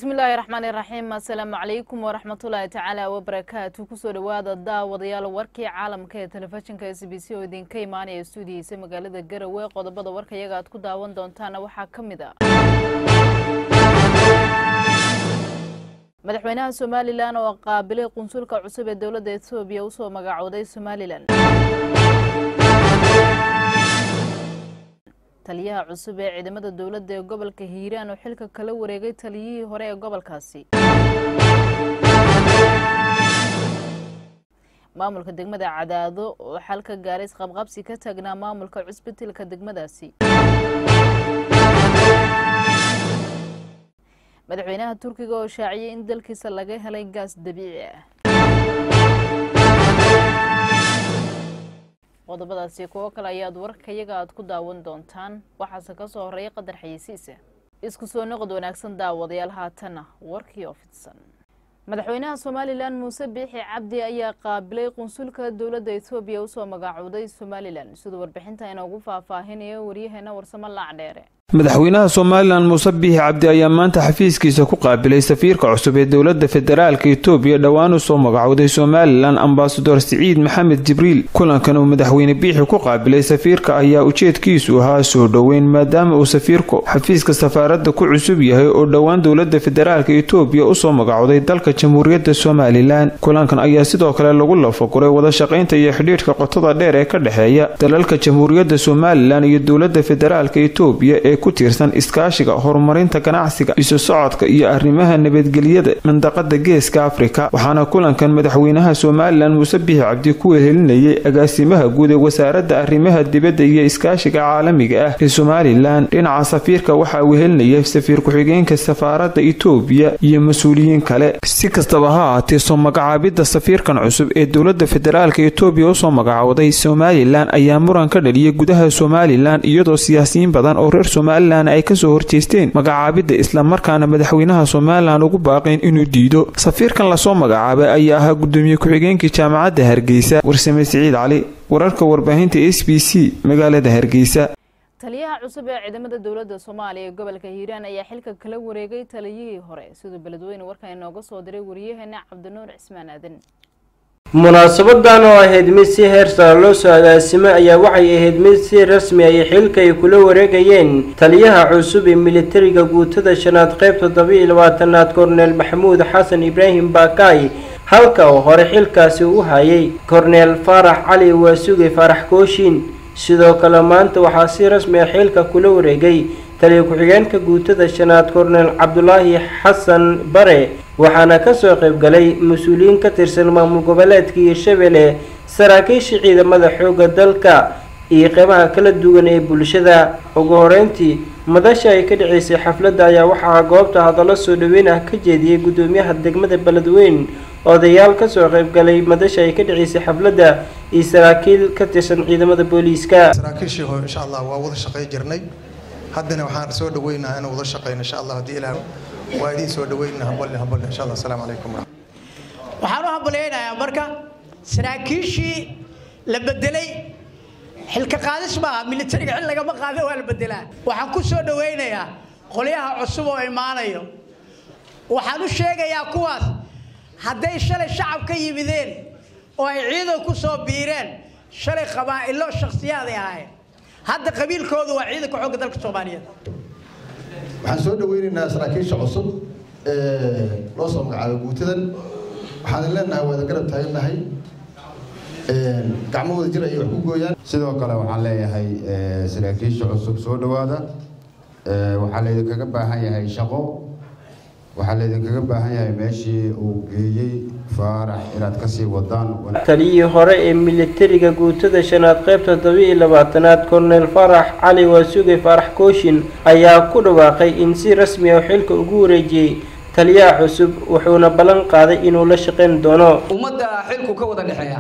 bismillaahi raxmaani raxiim assalaamu calaykum waraxmatullaahi tacaala wabarakaatu kusoo dhowaada daawadayaal warkii caalamka ee telefishinka s b c oo idinka imaanaya stuudiyiisa magaalada garowe qodobada warka iyaga aad ku daawan doontaana waxaa ka mid a madaxweynaha somalilan oo qaabilay qunsulka cusub ee dowladda etoobiya usoo magacooday somalilan taliyaha cusub ee ciidamada dowladda ee gobolka hiiraan oo xilka kala wareegay taliyihii hore ee gobolkaasi maamulka degmada cadaado oo xal ka gaaray isqabqabsi ka taagnaa maamulka cusbitilka degmadaasi madaxweynaha turkiga oo shaaciyay in dalkiisa laga helay gaas dabiici ah qodobadaasi kuwo kale ayaad warkayaga aad ku daawan doontaan waxaase ka soo horreeya qadar xayeysiisa isku soo noqod wanaagsan daawadayaal haatana warkii oo fidsan madaxweynaha somalilan muuse biixi cabdi ayaa qaabilay qunsulka dowladda etoobiya usoo magacooday somalilan siduu warbixinta inoogu faahfaahinayo waryaheena warsamo laacdheere madaxweynaha somalilan muuse biixi cabdi ayaa maanta xafiiskiisa ku qaabilay safiirka cusub ee dowladda federaalka etoobiya dhowaan usoo magacowday somalilan ambasador siciid maxamed jibriil kulankan uu madaxweyne biixi ku qaabilay safiirka ayaa ujeedkiisu ahaa soo dhoweyn maadaama uu safiirku xafiiska safaaradda ku cusub yahay oo dhowaan dowladda federaalka etoobiya usoo magacowday dalka jamhuuriyadda somalilan kulankan ayaa sidoo kale lagu lafaguray wada shaqaynta iyo xidhiidhka qotada dheer ee ka dhexeeya dalalka jamhuuriyadda somalilan iyo dowladda federaalka etoobiya ee ku tiirsan iskaashiga horumarinta ganacsiga isu socodka iyo arrimaha nabadgelyada mandaqada geeska afrika waxaana kulankan madaxweynaha somalilan muuse biixi cabdi ku wehelinayay agaasimaha guud ee wasaaradda arrimaha dibadda iyo iskaashiga caalamiga ah ee somalilan dhinaca safiirka waxaa wehelinayay safiir ku-xigeenka safaaradda etoobiya iyo mas-uuliyiin kale si kastaba ha ahaatee soo magacaabidda safiirkan cusub ee dowladda federaalka etoobiya usoo magacowday somalilan ayaa muran ka dhaliyay gudaha somalilan iyadoo siyaasiyiin badan oo reer somalilan ay kasoo horjeesteen magacaabidda islamarkaana madaxweynaha somalilan ugu baaqeen inuu diido safiirkan lasoo magacaabay ayaa ahaa gudoomiye ku-xigeenkii jaamacadda hargeysa warsame siciid cali wararka warbaahinta s b c magaalada hargeysa taliyaha cusub ee ciidamada dowladda soomaaliya ee gobolka hiiraan ayaa xilka kala wareegay taliyihii hore siduu beledweyne warkan inooga soo diray wariyaheena cabdinuur cismaan aadan munaasabadan oo ahayd mid si heer sare loo soo agaasimay ayaa waxay ahayd mid si rasmi ay xilka ay kula wareegayeen taliyaha cusub ee militariga guutada shanaad qayb toddoba-iyo labaatanaad korneel maxamuud xasan ibraahim baakaay halka oo hore xilkaasi u hayay korneel faarax cali waasuge faarax kooshin sidoo kale maanta waxaa si rasmi ah xilka kula wareegay taliya ku-xigeenka guutada shanaad korneel cabdulaahi xasan bare waxaana kasoo qaybgalay mas-uuliyiin ka tirsan maamul goboleedka hiirshabelle saraakiisha ciidamada xoogga dalka iyo qeybaha kala duwan ee bulshada ugu horeyntii madasha ay ka dhaceysay xafladda ayaa waxaa goobta hadallo soo dhaweyn ah ka jeediyey gudoomiyaha degmada beledweyn odayaal kasoo qaybgalay madasha ay ka dhaceysay xafladda iyo saraakiil ka tirsan ciidamada booliiska saraakiishii hore insha allah waa wada shaqay jirnay haddana waxaan soo dhaweynaha inaan wada shaqeyno insha allah haddii ilaah waa idiin soo dhaweynaa hamballi hamballi insha allah asalaamu calaykum waxaan u hambalyaynayaa marka saraakiishii la bedelay xilka qaadis maaha militariga xil lagama qaada waa la bedelaa waxaan ku soo dhawaynayaa qolyaha cusub oo imaanayo waxaan u sheegayaa kuwaas hadday shalay shacab ka yimideen oo ay ciidan ku soo biireen shalay qabaa'ilo shakhsiyaaday ahaayeen hadda qabiilkoodu waa ciidanka xoogga dalka soomaaliyeed waxaan soo dhaweynaynaa saraakiisha cusub ee loo soo magacaabay guutadan waxaan leenahay waada garab taagannahay gacmahooda jir ayay wax ku gooyaan sidoo kale waxaan leeyahay saraakiisha cusub soo dhowaada waxaa laydinkaga baahan yahay shaqo waxaa laydinkaga baahan yahay meeshii uu geeyey faarax inaad kasii wadaan taliyihii hore ee militariga guutada shanaad qayb toddoba-iyo labaatanaad korneel faarax cali waasuge faarax kooshin ayaa ku dhawaaqay in si rasmi ah xilka ugu wareejiyey taliyaha cusub wuxuuna ballan qaaday inuu la shaqayn doono ummadda xilku ka wada dhexeeya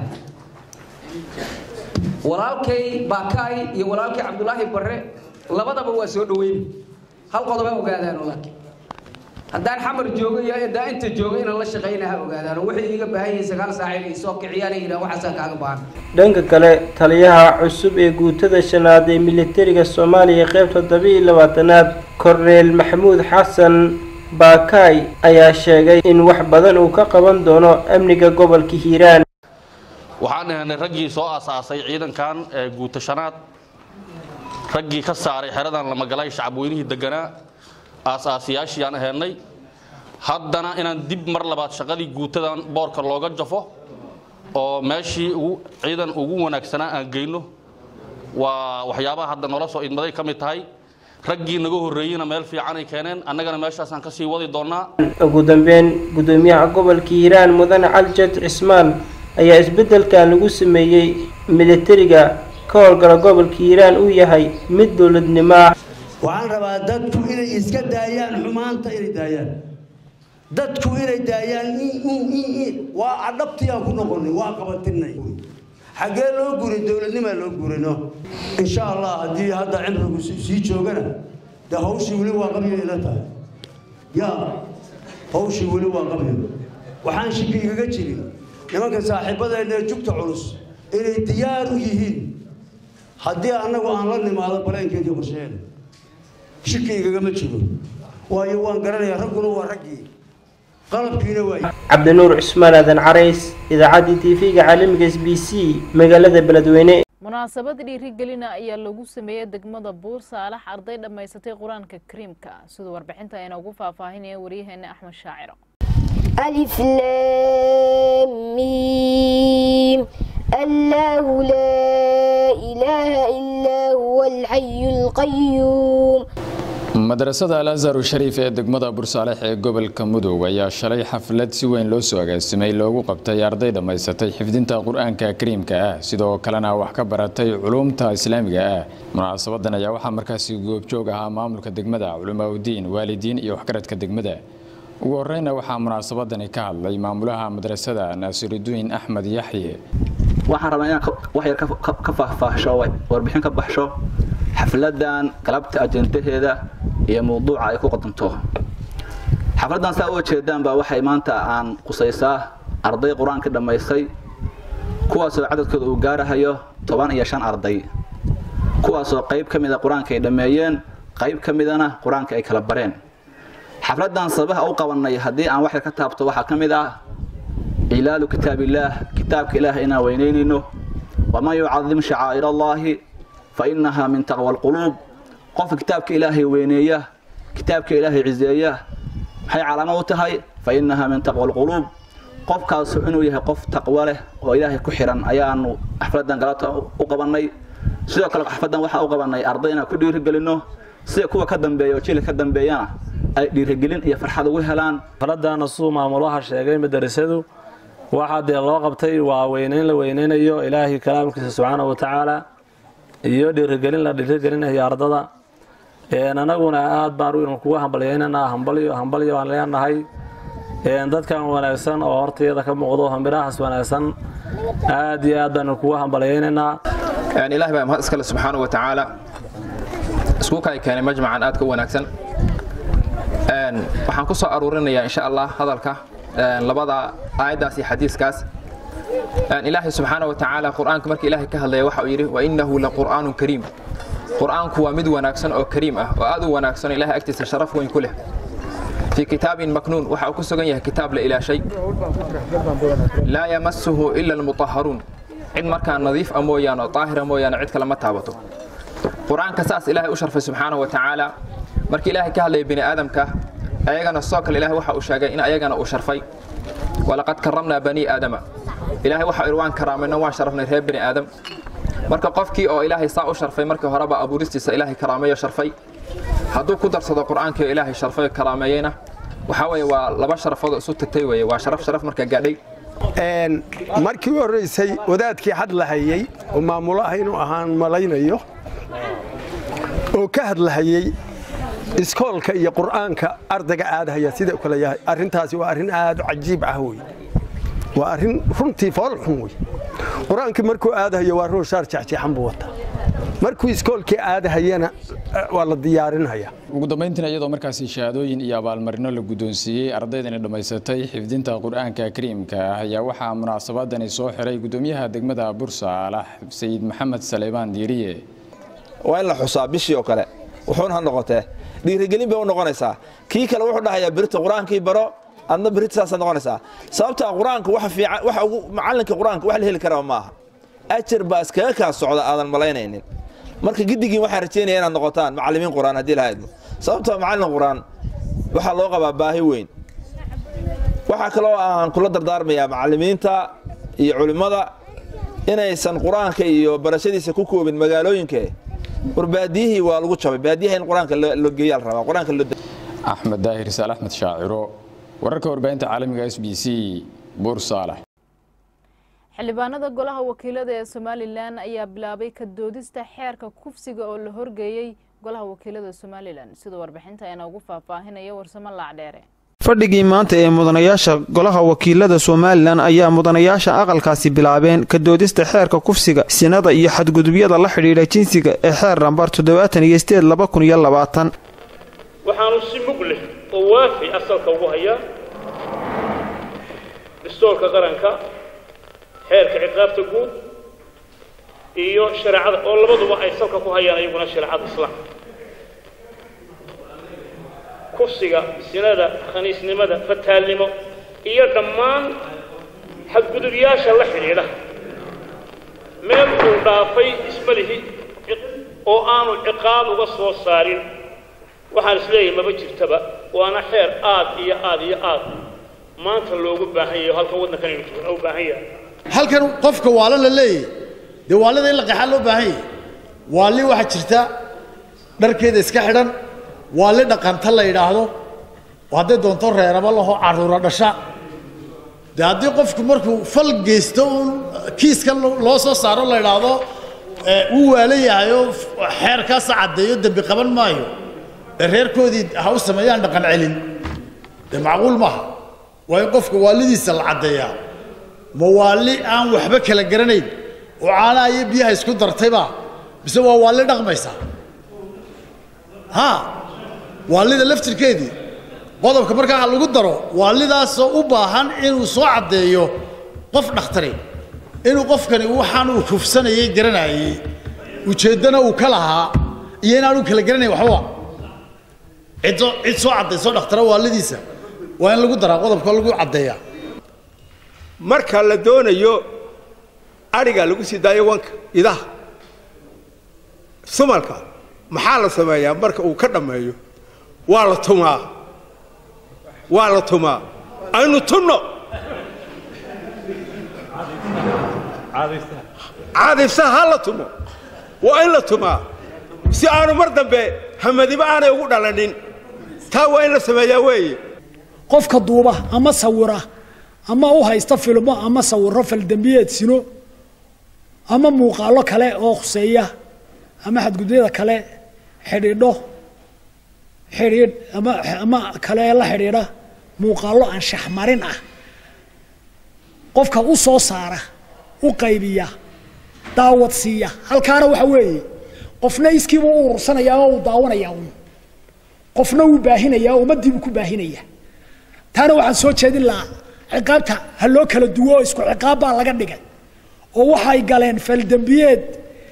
walaalkay baakaay iyo walaalkay cabdulaahi barre labadaba waa soo dhaweyn hal qodoba ogaadaan laakiin haddaan xamar joogo iyo haddaan inta joogo inaan la shaqayna ha ogaadaan waxay iiga baahan yihiin sagaal saac inay soo kiciyaan ay yidhahan waxaasaan kaaga baahan dhanka kale taliyaha cusub ee guutada shanaad ee militariga soomaaliya qayb toddoba-iyo labaatanaad korneel maxamuud xasan baakaay ayaa sheegay in wax badan uu ka qaban doono amniga gobolka hiiraan waxaan ahaynay raggii soo aasaasay ciidankan ee guutashanaad raggii ka saaray xeradan lamagalay shacabweynihii deganaa aasaasiyaashii aan ahaynay haddana inaan dib mar labaad shaqadii guutadan boorka looga jafo oo meeshii ciidan ugu wanaagsanaa aan geyno waa waxyaabaha hadda noola soo idmaday ka mid tahay raggii naga horreeyeyna meel fiicanay keeneen annagana meeshaasaan kasii wadi doonaa ugu dambeyn gudoomiyaha gobolka hiiraan mudane caljad cismaan ayaa isbeddelkan lagu sameeyey militariga ka howlgala gobolka hiiraan uu yahay mid dowladnimo ah waxaan rabaa dadku inay iska daayaan xumaanta inay daayaan dadku inay daayaan waa adhabtii aan ku noqonay waa qabatinay xaggee loo guuray dowladnimaa loo guurayno insha allah haddii hadda cimrigu sii joogana dee hawshii weli waa qabyo ila tahay yaa hawshii weli waa qabyo waxaan shiki igaga jirin nimanka saaxiibadeena ee jugta culus inay diyaar u yihiin haddii annagu aan la nimaado baleenkeedii qorsheena shiki igagama jiro waayo waan garanayaa ragguna waa raggii qalabkiina waa cabdinuur cusmaan aadan carays idaacaddii tv-ga caalamiga s b c magaalada beledweyne munaasabad dhiirigelina ayaa lagu sameeyey degmada buur saalax arday dhammaysatay qur-aanka kariimka siduu warbixinta ayna ugu faahfaahinaya waryaheena axmed shaaciro ألف لام ميم الله لا إله إلا هو الحي القيوم madrasada alazhar shariif ee degmada bursaalex ee gobolka mudug ayaa shalay xaflad si weyn loo soo agaasimay loogu qabtay arday dhammaysatay xifdinta qur-aanka kariimka ah sidoo kalena wax ka baratay culumta islaamiga ah munaasabadan ayaa waxaa markaasi goobjoog ahaa maamulka degmada culimaauddiin waalidiin iyo waxgaradka degmada ugu horeyna waxaa munaasabadani ka hadlay maamulaha madrasada naasirudiin axmed yaxye waxaan rabaa inaan wax yar ka faahfaahsho warbixin ka baxsho xafladan galabta ajendaheeda iyo mawduuca ay ku qadanto xafladan saa u jeedaan baa waxay maanta aan qusaysaa arday qur-aanka dhammaystay kuwaasoo cadadkooda uu gaarahayo toban iyo shan arday kuwaasoo qayb ka mida qur-aanka ay dhammeeyeen qayb ka midana qur-aanka ay kala bareen xafladan sababaha u qabanay haddii aan wax yar ka taabto waxaa ka mid ah ilaalu kitaabillaah kitaabka ilaahay inaan weynaynayno waman yucadim shacaa'ir allaahi fa innahaa min taqwa alquluub qofka kitaabka ilaahay weyneeya kitaabka ilaahay ciseeya maxay calaamo u tahay fa innahaa min taqwa alquluub qofkaasu inuu yahay qof taqwo leh oo ilaahay ku xiran ayaanu xafladan galabta u qabanay sidoo kale xafladan waxaa u qabanay arday inaan ku dhiirigelinno sida kuwa ka dambeeya oo jilka ka dambeeyana ay dhiirigelin iyo farxad ugu helaan xafladana suu maamulaha sheegay madarasadu waxaa dee loo qabtay waa weyneyn la weyneynayo ilaahay kalaamkiisa subxaana wa tacaala iyo dhiirigelin la dhiirigelinayo ardada anaguna aad baan u kuga hambalyeynanaa hambalyo hambalyo aan leenahay dadkan wanaagsan oo hortayada ka muuqdo hambirahaas wanaagsan aad iyo aad baan kuga hambalyeynaynaa ilaahay baa mahad iskale subxaana wa tacaala isku kay keenay majmacan aadka u wanaagsan waxaan ku soo aruurinayaa insha allah hadalka labada aayaddaas iyo xadiiskaas ilaahay subxaana wa tacaala qur-aanka marka ilaahay ka hadlaya waxa uu yidhi wa innahu la qur'aanun kariim qur-aanku waa mid wanaagsan oo kariim ah oo aad u wanaagsan oo ilahay agtiisa sharaf weyn ku leh fii kitaabin maknuun waxa uu ku sugan yahay kitaab la ilaashay laa yamasuhu ila almutahharuun cid markaa nadiif a mooyaane oo daahira mooyaane cid kale ma taabato qur-aanka saas ilaahay u sharfay subxaana wa tacaala markii ilaahay ka hadlaya bini aadamka ayagana sidoo kale ilahay waxa uu sheegay in ayagana uu sharfay walaqad karamnaa bani aadama ilaahay waxa uu waan karaamayno waan sharafnay reer bini aadam marka qofkii oo ilaahay saa u sharfay markii horeba abuuristiisa ilaahay karaameeyo sharfay hadduu ku darsado qur-aankii oo ilaahay sharfay karaameeyeyna waxaa weeye waa laba sharafood oo isu tagtay weeye waa sharaf sharaf marka gaadhay markii u horreysay wadaadkii hadlahayey oo maamulaha inuu ahaan malaynayo oo ka hadlahayey iskoolka iyo qur'aanka ardayga aadahaya sida kale yahay arrintaasi waa arrin aad u cajiib ah wey waa arrin runtii fool xun wey qur-aankii markuu aadahayo waa rooshaar jexjeexan buu wataa markuu iskoolkii aadahayana waa la diyaarinaya ugu dambeyntiina iyadoo markaasi shahaadooyin iyo abaalmarino la guddoonsiiyey ardaydani dhammaysatay xifdinta qur-aanka kariimka ah ayaa waxaa munaasabadani soo xiray guddoomiyaha degmada bursaalax sayid maxamed saleymaan diiriye waa in la xusaa bishii oo kale wuxuuna ha noqotee dhiirigelin bay u noqonaysaa kii kale wuxuu dhahayaa berito qur-aankii baro adna berito saasaad noqonaysaa sababtaa qur-aanka waxa fiican waxa ugu macallinka qur-aanka wax la heli karaba maaha ajar baa iskaga kaa socda aadan malaynaynin marka giddigiin waxaan rajeynaya inaad noqotaan macallimiin qur-aan haddii lahaydmo sababtoo macallin qur-aan waxaa loo qabaa baahi weyn waxaa kaloo aan kula dardaarmayaa macallimiinta iyo culimmada inaysan qur-aanka iyo barashadiisa ku koobin magaalooyinka war baadiyihii waa lagu jabay baadiyaha in qur-aanka loo geeyaa la rabaa qur-aanka loo axmed daahir saal axmed shaaciro wararka warbaahinta caalamiga s b c buur saalax xildhibaanada golaha wakiilada ee somalilan ayaa bilaabay ka doodista xeerka kufsiga oo la horgeeyey golaha wakiilada somalilan sida warbixinta ayna ugu faahfaahinaya warsamo laacdheere fadhigii maanta ee mudanayaasha golaha wakiilada somalilan ayaa mudanayaasha aqalkaasi bilaabeen ka doodista xeerka kufsiga sinada iyo xadgudubyada la xidhiidha jinsiga ee xeer nambar toddobaatan iyo sideed laba kun iyo labaatan waxaanu si mug leh oo waafi asalka ugu hayaa dastuurka qaranka xeerka ciqaabta guud iyo shareecada oo labaduba ay salka ku hayaan iyaguna shareecada islaamka kufsiga sinada khaniisnimada fataalnimo iyo dhammaan xadgudubyaasha la xidhiidha meel uu dhaafay ismalihi oo aanu ciqaab uga soo saarin waxaan isleeyahay maba jirtaba waana xeer aad iyo aad iyo aad maanta loogu baahan yahay halkan waddankan aynu joogna u baahan yahay halkan qofka waalo la leeyahy dee waalida in la qeexaa loo baahan yahay waali waxaa jirta dharkeeda iska xidhan waali dhaqanta la yidhaahdo oo hadday doonto reeraba laho carruura dhasha dee haddii qofku markuu fal geysto uun kiiska loo soo saaro la yidhaahdo wuu waala yahay oo xeerkaasa caddeeyo dembi qaban maayo ee reerkoodii ha u sameeyaan dhaqan celin dee macquul maaha waa in qofka waalidiisa la caddeeyaa ma waali aan waxba kala garanayn oo caanaha iyo biyaha isku dartayba mise waa waali dhaqmaysa ha waalida laftirkeedii qodobka markaa ha lagu daro waalidaasoo u baahan inuu soo caddeeyo qof dhakhtari inuu qofkani waxaan uu kufsanayay garanayay ujeeddana uu ka lahaa iyo inaanu kala garanayn waxba ciddo cid soo caddayso dhakhtara waalidiisa waa in lagu daraa qodobka lagu caddeeyaa marka la doonayo adhiga lagu sii daayo wanka idaha sumalka maxaa la sameeyaa marka uu ka dhammeeyo waa la tumaa waa la tumaa aynu tunno caadifsaha ha la tumo waa in la tumaa si aanu mar dambe hamadiba aanay ugu dhalanin taa waa in la sameeyaa weeye qofka duuba ama sawira ama u haysta filmo ama sawiro faldembiyeed sino ama muuqaallo kale oo khuseeya ama xadgudyada kale xidhiidho xidhiidh ama ama kale la xidhiidha muuqaallo anshax marin ah qofka u soo saara u qaybiya daawad siiya halkaana waxa weeye qofna iskiiba u urursanayaa oo uu daawanayaa un qofna wuu baahinayaa oo ummaddiibuu ku baahinaya taana waxaan soo jeedin lahaa ciqaabta ha loo kala duwo oo isku ciqaab baa laga dhigay oo waxay galeen faldembiyeed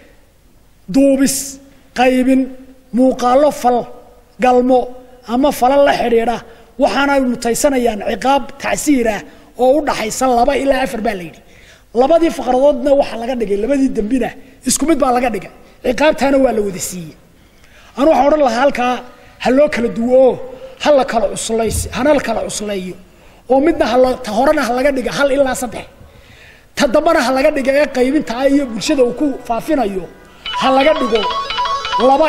duubis qaybin muuqaallo fal galmo ama falal la xidhiidha waxaanay mutaysanayaan ciqaab tacsiir ah oo u dhaxaysa laba ilaa afar baa la yidhi labadii faqradoodna waxaa laga dhigay labadii dembina isku mid baa laga dhigay ciqaabtaana waa la wada siiyey anu waxaan odhan lahaa halkaa ha loo kala duwo oo ha la kala cuslays hana la kala cusleeyo oo midna hala ta horena ha laga dhiga hal ilaa saddex ta dambana ha laga dhiga ee qaybinta ah iyo bulshada uu ku faafinayo ha laga dhigo laba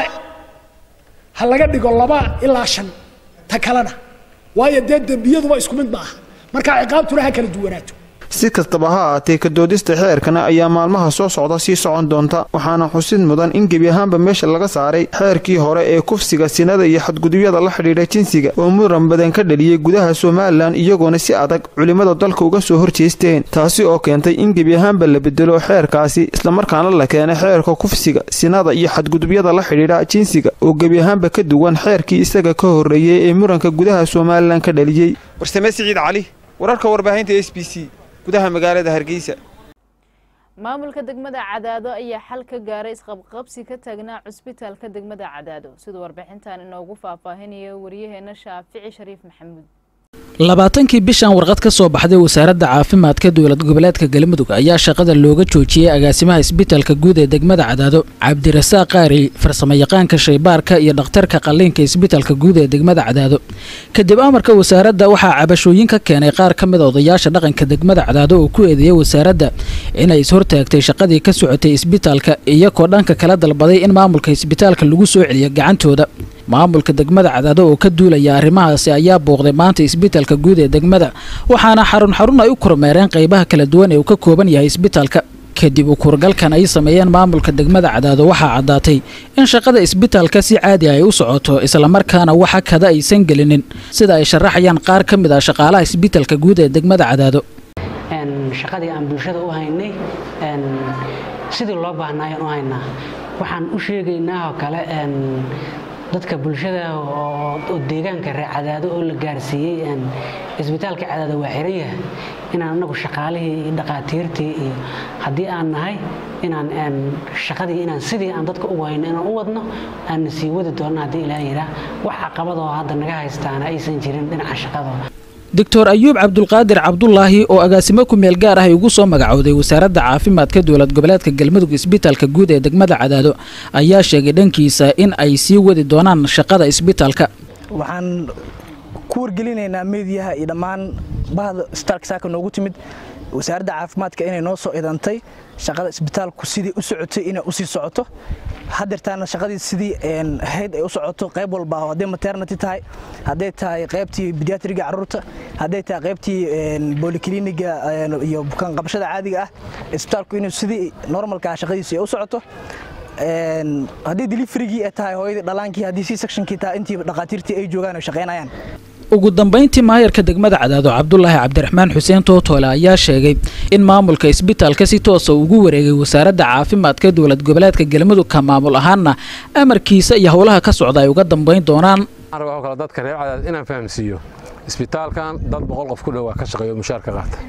ha laga dhigo laba ilaa shan ta kalena waayo dee dembiyaduba isku mid ma aha marka ciqaabtuna ha kala duwanaato si kastaba ha ahaatee ka doodista xeerkana ayaa maalmaha soo socda sii socon doonta waxaana xusid mudan in gebi ahaanba meesha laga saaray xeerkii hore ee kufsiga sinada iyo xadgudubyada la xidhiidha jinsiga oo muran badan ka dhaliyey gudaha somalilan iyagoona si adag culimmada dalka uga soo horjeesteen taasi oo keentay in gebi ahaanba la bedelo xeerkaasi islamarkaana la keenay xeerka kufsiga sinada iyo xadgudubyada la xidhiidha jinsiga oo gebi ahaanba ka duwan xeerkii isaga ka horreeyey ee muranka gudaha somalilan ka dhaliyey warsame siciid cali wararka warbaahinta s b c gudaha magaalada hargeysa maamulka degmada cadaado ayaa xal ka gaaray isqabqabsi ka taagnaa cusbitaalka degmada cadaado sida warbixintan inoogu faahfaahinaya wariyaheena shaafici shariif maxamuud labaatankii bishan warqad ka soo baxday wasaaradda caafimaadka dowlad goboleedka galmudug ayaa shaqada looga joojiyey agaasimaha isbitaalka guud ee degmada cadaado cabdirasaaq qaari farsamayaqaanka shaybaarka iyo dhakhtarka qalliinka isbitaalka guud ee degmada cadaado kadib amarka wasaaradda waxaa cabashooyin ka keenay qaar ka mid a odayaasha dhaqanka degmada cadaado oo ku eedeeyay wasaaradda inay ishortaagtay shaqadii ka socotay isbitaalka iyagoo dhanka kala dalbaday in maamulka isbitaalka lagu soo celiyo gacantooda maamulka degmada cadaado oo ka duulaya arrimahaasi ayaa booqday maanta isbitaalka guud ee degmada waxaana xarun xarun ay u kormeereen qaybaha kala duwan ee uu ka kooban yahay isbitaalka kadib ukuurgalkan ay sameeyeen maamulka degmada cadaado waxaa caddaatay in shaqada isbitaalka si caadi ay u socoto islamarkaana waxa kada aysan gelinin sida ay sharaxayaan qaar ka mid ah shaqaalaha isbitaalka guud ee degmada cadaado shaqadii aan bulshada u haynay sidii loo baahnaayan u haynaa waxaan u sheegaynaa oo kale dadka bulshada oo deegaanka reer cadaado oo la gaarsiiyey isbitaalka cadaado waa xiran yahay inaan anagu shaqaalihii iyo dhaqaatiirtii iyo haddii aan nahay inaan shaqadii inaan sidii aan dadka ugu hayno inaan u wadno aan sii wadi doonno haddii ilaa yiraa wax caqabadoo hadda naga haystaana aysan jirin dhinaca shaqadooda doctor ayuub cabdulqaadir cabdulaahi oo agaasimo ku meel gaar ah ay ugu soo magacowday wasaaradda caafimaadka dowlad goboleedka galmudug isbitaalka guud ee degmada cadaado ayaa sheegay dhankiisa in ay sii wadi doonaan shaqada isbitaalka waxaan ku wargelinaynaa meediyaha iyo dhammaan bahda isbitaalka saaka noogu timid wasaaradda caafimaadka inay noo soo idantay shaqada isbitaalku sidii u socotay inay usii socoto hadeertaana shaqadii sidii ahayd ay u socoto qayb walba hadday maternity tahay hadday tahay qaybtii bediatriga caruurta hadday tahay qaybtii boolikliniga iyo bukaan qabashada caadiga ah isbitaalku inuu sidii normalka shaqadiisu ay u socoto haddii deliverygii ay tahay hooyadii dhalaankii haddii c sectionkii tahay intii dhaqaatiirtii ay joogaan ay shaqaynayaan ugu dambayntii maayarka degmada cadaado cabdulaahi cabdiraxmaan xuseen tootoole ayaa sheegay in maamulka isbitaalka si toosa ugu wareegay wasaaradda caafimaadka dowlad goboleedka galmudug ka maamul ahaanna amarkiisa iyo howlaha ka socda ay uga dambayn doonaan kale dadka reer cadaad inaan fahamsiiyo isbitaalkan dad boqol qof ku dhowaa ka shaqeeyo mushaar ka qaata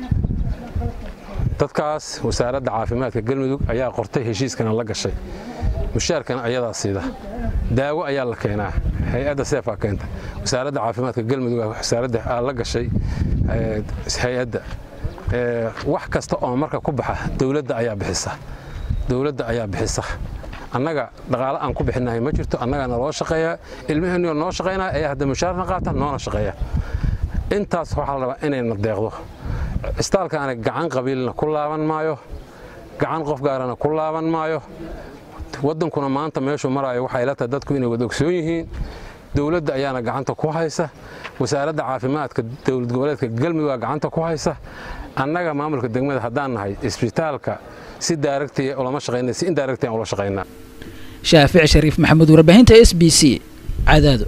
dadkaas wasaaradda caafimaadka galmudug ayaa qortay heshiiskana la gashay mushaarkana ayadaa siida daawo ayaa la keenaa hay-adda seefaa keenta wasaaradda caafimaadka galmudug wasaaradda aa la gashay hay-adda wax kasta oo marka ku baxa dowladda ayaa bixisa dowladda ayaa bixisa annaga dhaqaale aan ku bixinahay ma jirto annagana loo shaqeeyaa ilmaheennioo noo shaqaynaya ayaa hadda mushaarna qaata noona shaqeeya intaas waxaa la rabaa inayna deeqdo istaalkaana gacan qabiilna ku laaban maayo gacan qof gaarana ku laaban maayo waddankuna maanta meeshuu maraayo waxay la tahay dadku inay wada ogsoon yihiin dowladda ayaana gacanta ku haysa wasaaradda caafimaadka dowlad goboleedka galmudug gacanta ku haysa annaga maamulka degmada haddaan nahay isbitaalka si daaragtiya ulama shaqayna si indaaragtiya ula shaqaynaa shaafic shariif maxamuud warbaahinta s b c cadaado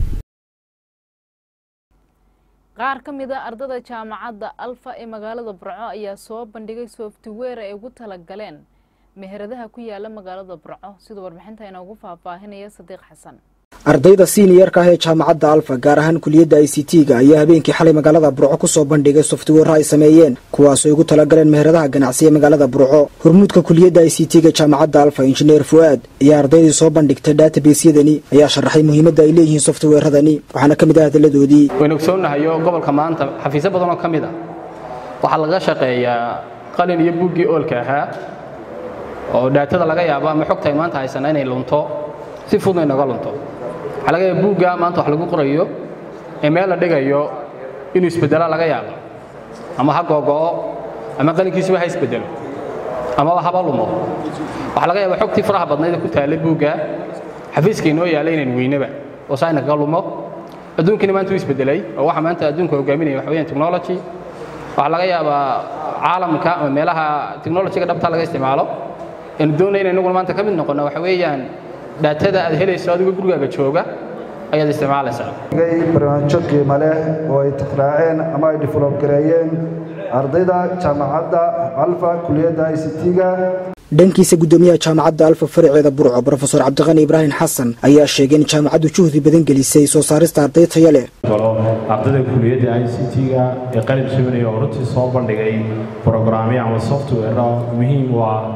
qaar ka mid a ardada jaamacadda alfa ee magaalada burco ayaa soo bandhigay software ay ugu talagaleen meheradaha ku yaala magaalada burco sida warbixinta inoogu faahfaahinaya sadiiq xasan ardayda siiniyeerka ah ee jaamacadda alfa gaar ahaan kuliyadda i c t-ga ayaa habeenkii xalay magaalada burco ku soo bandhigay software ay sameeyeen kuwaasoo ugu talagaleen meheradaha ganacsi ee magaalada burco hormuudka kuliyadda i c t-ga jaamacadda alfa injineer fu'aad iyo ardaydii soo bandhigtay databasyadani ayaa sharaxay muhiimadda ay leeyihiin softwareadani waxaana ka mid ah hadalladoodii waynu ogsoonnahayo gobolka maanta xafiisyo badan oo ka mid ah waxaa laga shaqeeyaa qalin iyo buuggii oolka ahaa oo dhaatada laga yaabo ama xogta ay maanta haysana inay lunto si fudna inaga lunto waxaa laga yaaba buugga maanta wax lagu qorayo ee meel la dhigayo inuu isbeddela laga yaabo ama ha googo'o ama qalinkiisuba ha isbeddelo amaba haba lumo waxaa laga yaaba xogtii faraha badnayd ee ku taallay buugga xafiiska inoo yaalla inaynu weynaba oo saa inakaga lumo adduunkina maanta wuu isbeddelay oo waxa maanta adduunka hogaaminaya waxa weeyaan technology waxaa laga yaabaa caalamka ama meelaha technologyga dhabta laga isticmaalo aynu doonayna inaguna maanta ka mid noqonna waxa weeyaan dhaatada aad helayso adigoo gurigaaga jooga ayaad isticmaalaysaa barnaamijyo qiimo leh oo ay tixraaceen ama ay develop gareeyeen ardayda jaamacadda alfa kuliyadda i c t-ga dhankiisa guddoomiyaha jaamacadda alfa faraceeda burco brofesor cabdiqani ibraahim xasan ayaa sheegay in jaamacaddu juhdi badan gelisay soo saarista arday tayo leh ardayda kuliyadda i c t-ga ee qalin suminaya oo runtii soo bandhigay brograamyo ama software muhiim u ah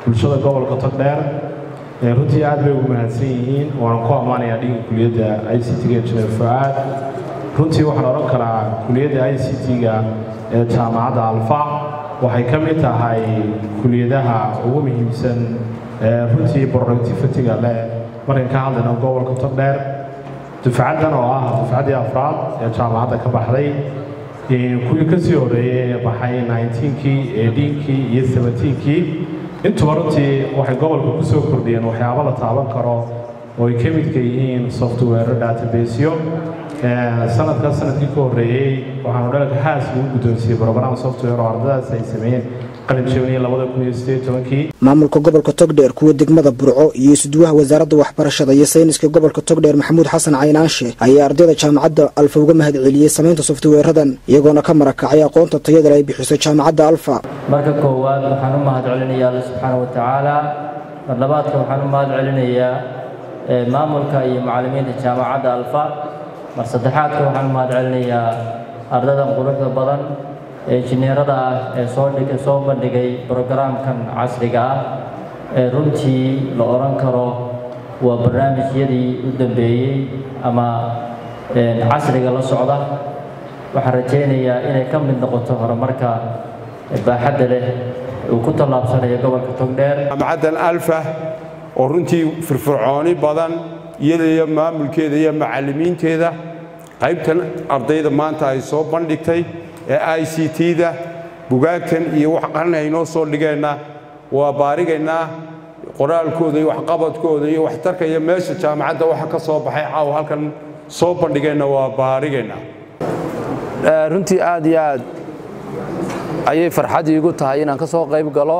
bulshada gobolka togdheer runtii aad bay ugu mahadsan yihiin waanan ku ammaanayaa dhiga kuliyadda i c t-ga injineer fucaad runtii waxaan odhan karaa kuliyadda i c t-ga ee jaamacadda alfa waxay ka mid tahay kuliyadaha ugu muhiimsan ee runtii productivity-ga leh markan ka hadlayno gobolka togdheer dufcaddan oo ah dufcaddii afraad ee jaamacadda ka baxday kuwii ka sii horreeyey ee baxay 19kii eighteen-kii iyo seventeenkii intuba runtii waxay gobolka ku soo kordhiyeen waxyaabo la taaban karo oo ay ka midka yihiin software databasyo sanadka sanadkii ka horreeyey waxaanu dhalka haas lagu guddoonsiiyey program software oo ardadaas ay sameeyeen qalin jabniye labada kun iyo sideed tobankii maamulka gobolka togdheer kuwa degmada burco iyo isuduwaha wasaaradda waxbarashada iyo sayniska gobolka togdheer maxamuud xasan caynaanshe ayaa ardayda jaamacadda alfa uga mahad celiyey samaynta softweeradan iyagoona ka marakacay aqoonta tayada ay bixiso jaamacadda alfa marka koowaad waxaan u mahad celinayaa alla subxaana wa tacaala mar labaadka waxaan u mahad celinayaa maamulka iyo macallimiinta jaamacadda alfa mar saddexaadka waxaan u mahad celinayaa ardadan quruxda badan ee injineerada ah ee soo dhig soo bandhigay brogaraamkan casriga ah ee runtii la odhan karo waa barnaamijyadii u dambeeyey ama casriga la socda waxaan rajaynayaa inay ka mid noqoto horumarka baaxadda leh uu ku tallaabsanayo gobolka togdheer jaamacaddan alfa oo runtii firfircooni badan iyada iyo maamulkeeda iyo macallimiinteeda qaybtan ardayda maanta ay soo bandhigtay ee i c t-da bugaagtan iyo wax qarni ay noo soo dhigeenna waa baarigaynaa qoraalkooda iyo waxqabadkooda iyo waxtarka iyo meesha jaamacadda waxa ka soo baxay caawa halkan soo bandhigeenna waa baarigaynaa runtii aad iyo aad ayay farxad iigu tahay inaan ka soo qayb galo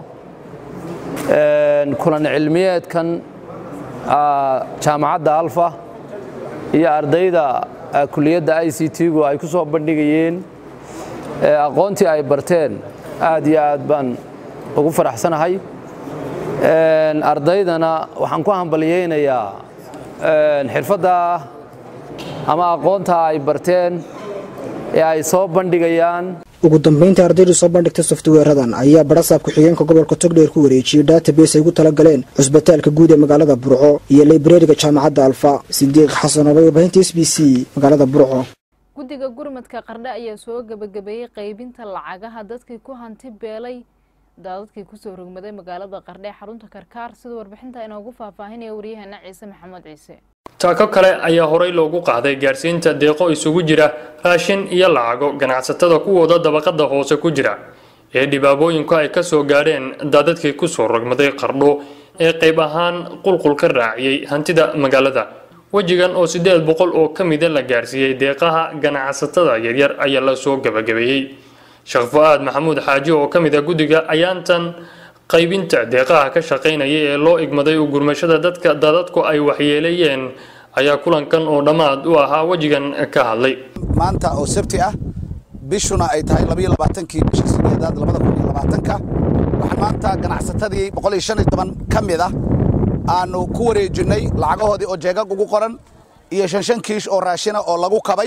kulan cilmiyeedkan jaamacadda alfa iyo ardayda kuliyadda i c t-gu ay ku soo bandhigayeen aqoontii ay barteen aad iyo aad baan ugu faraxsanahay ardaydana waxaan ku hambalyaynayaa xirfadda ama aqoonta ay barteen ee ay soo bandhigayaan ugu dambayntii ardaydu soo bandhigtay softweeradan ayaa barasaab ku-xigeenka gobolka togdheer ku wareejiyey database ay ugu talagaleen cusbitaalka guud ee magaalada burco iyo librariga jaamacadda alfa sidiiq xasan oo warbaahinta s b c magaalada burco guddiga gurmadka qardhe ayaa soo gebagabeeyey qaybinta lacagaha dadkii ku hanti beelay daadadkii kusoo rogmaday magaalada qardhe ee xarunta karkaar sida warbixinta inoogu faahfaahinaya waryaheena ciise maxamed ciise taako kale ayaa horey loogu qaaday gaarsiinta deeqo isugu jira raashin iyo lacago ganacsatada kuwooda dabaqada hoose ku jira ee dhibaabooyinku ay ka soo gaadheen daadadkii kusoo rogmaday qardho ee qayb ahaan qulqul ka raaciyey hantida magaalada wejigan oo siddeed boqol oo ka mida la gaarsiiyey deeqaha ganacsatada yaryar ayaa la soo gabagabeeyey sheekh fu-aad maxamuud xaaji oo ka mid a guddiga ayaantan qaybinta deeqaha ka shaqaynaya ee loo igmaday u gurmashada dadka daadadku ay waxyeeleeyeen ayaa kulankan oo dhammaad u ahaa wejigan ka hadlay maanta oo sabti ah bishuna ay tahay labayo labaatankii bisha sideedaad labada kun iyo labaatanka waxaan maanta ganacsatadii boqol iyo shan iyo toban ka mid ah aanu ku wareejinnay lacagahoodii oo jeegag ugu qoran iyo shan shan kiish oo raashina oo lagu kabay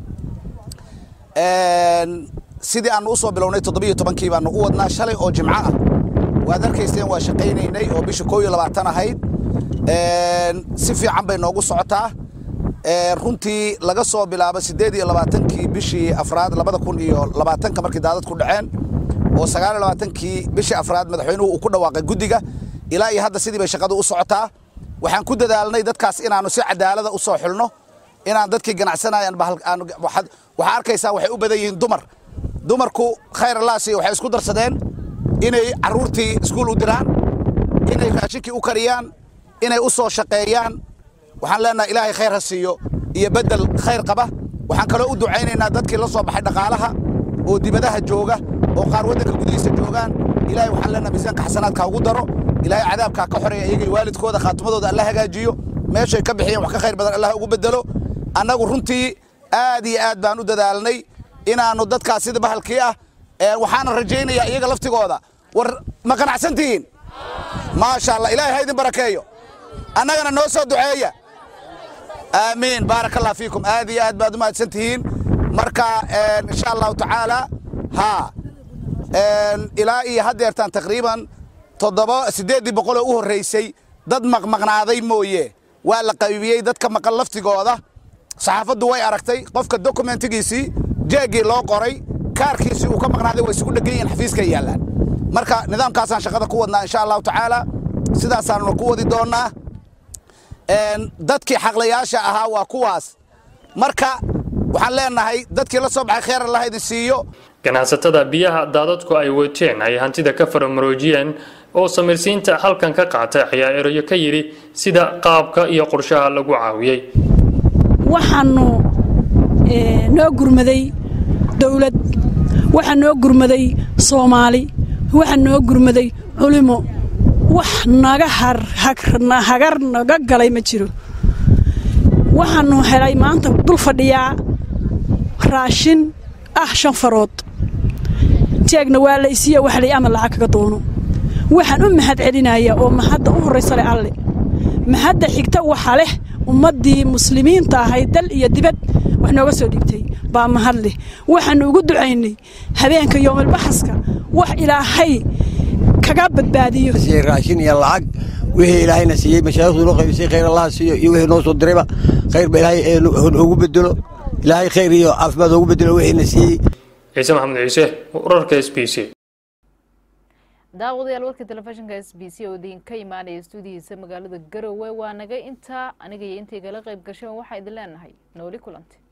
sidii aanu u soo bilownay toddobiyo tobankii baanu u wadnaa shalay oo jimco ah waad arkayseen waa shaqaynaynay oo bisha koo iyo labaatan ahayd si fiican bay noogu socotaa runtii laga soo bilaabo siddeed iyo labaatankii bishii afraad labada kun iyo labaatanka markii daadadku dhaceen oo sagaal iyo labaatankii bishii afraad madaxweynuhu uu ku dhawaaqay guddiga ilaa iyo hadda sidii bay shaqadu u socotaa waxaan ku dadaalnay dadkaas inaanu si cadaalada u soo xulno inaan dadkii ganacsanayaan waxaad arkaysaa waxay u badan yihiin dumar dumarku khayr allaasi waxay isku darsadeen inay carruurtii iskuul u diraan inay raashinkii u kariyaan inay u soo shaqeeyaan waxaan leenahay ilaahay khayr ha siiyo iyo beddel khayr qaba waxaan kaloo u ducaynaynaa dadkii la soo baxay dhaqaalaha oo dibadaha jooga oo qaar waddanka gudihiisa joogaan ilaahay waxaan leenahay miisaanka xasanaadka ugu daro ilaahay cadaabkaa ka xoreeya iyagii waalidkooda khaatimadooda alla hagaajiyo meeshay ka bixiyeen wax ka khayr badan allah ugu beddelo annagu runtii aad iyo aad baan u dadaalnay inaannu dadkaas sida bahalkii ah waxaana rajaynayaa iyaga laftigooda war ma qanacsantihiin maasha allah ilaahay ha idin barakeeyo annagana noo soo duceeya aamiin baaraka allah fiikum aad iyo aad baad u mahadsan tihiin marka insha allahu tacaala haa ilaa iyo haddeertaan taqriiban toddoba siddeeddii boqol oo u horraysay dad maqmaqnaaday mooye waa la qaybiyey dadka maqan laftigooda saxaafaddu way aragtay qofka dokumentigiisii jeeggii loo qoray kaarkiisii uu ka maqnaaday way isugu dhegan yihiin xafiiskay yaallaan marka nidaamkaasaan shaqada ku wadnaa insha allahu tacaala sidaasaanuna ku wadi doonnaa dadkii xaqlayaasha ahaa waa kuwaas marka waxaan leenahay dadkii la soo baxay kheyr allah idin siiyo ganacsatada biyaha daadadku ay wateen ay hantida ka faramaroojiyeen oo samirsiinta halkan ka qaatay ayaa erayo ka yidhi sida qaabka iyo qorshaha lagu caawiyey waxaanu noo gurmaday dowlad waxaa noo gurmaday soomaali waxaa noo gurmaday culimo wax naga hagar naga galay ma jiro waxaanu helay maanta dul fadhiyaa raashin ah shan farood jeegna waa la isiiya wax lay ama lacag kaga doono waxaan u mahad celinayaa oo mahadda u horraysa leh alle mahadda xigta waxa leh ummaddii muslimiinta ahayd dal iyo dibad wax nooga soo dhiibtay baa mahad leh waxaannu ugu ducaynay habeenka yoomalbaxaska wax ilaahay kaga badbaadiyo raashin iyo lacag wixii ilaahayna siiyey mashaaikhdu noo qaybisay khayr allaha siiyo iyo wixii noo soo dirayba khayr ba ilaahay ugu bedelo ilaahay khayr iyo caafimaad ugu bedelo wixiina siiyey ciise maxamed ciise wararka s b c daawadayaal warka telefishinka s b c oo idinka imaanaya stuudihiisa magaalada garowe waa naga intaa aniga iyo intay kala qayb gasheen waxaa idin leenahay nooli kulanti